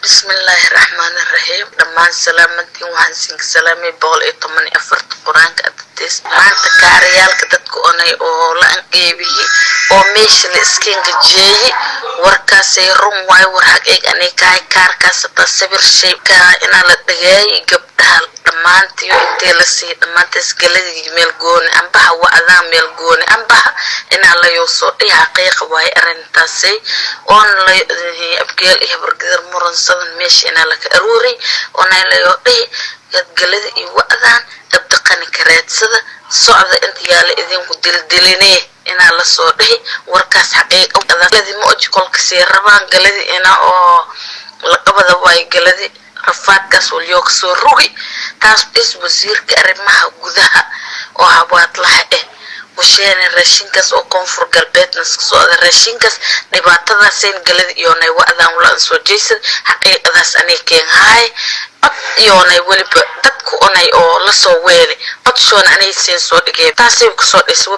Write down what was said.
bismillaahi raxmaani raxiim dhammaan salaamantiin waxaan siinka salaamay boqol iyo toban iyo afarta qur-aanka adades maanta kaariyaalka dadka onay oo la anqeebiyey oo meesha la iskenga jeeyey warkaasay run waay war xag eeg anay kahay kaarkaas hataa sawir shaykaa inaa la dhageeyay gabdhaha dhammaantiyo intee la siiy dhammaantaas galadii meel gooni ambaha wacdaa meel gooni ambaha inaa layoo soo dhihi xaqiiqa waaye arrintaasay oona la abgeel iyo habargadar muransadan meesha inaa laka aruuray oona layoo dhihi gadgalada iyo wacdaan dabdaqani karaadsada socda inta yaala idinku dildilinee inaa lasoo dhihi warkaas xaqiiqagaladi ma oji kolka sii rabaan galadi ina oo laqabada waayo galadi rafaadkaas walyoo kasoo rugi taas is wasiirka arrimaha gudaha oo habaadlaha ah washeene raashinkaas oo koonfur galbeedna iska socda raashinkaas dhibaatadaasayn galadi iyoonay wa'daan wala soo jeysad xaqiiqadaas anay keenhaay cod iyoonay weliba dadku onay oo lasoo weelay codshoona anay siin soo dhigay taasay kasoo dhisa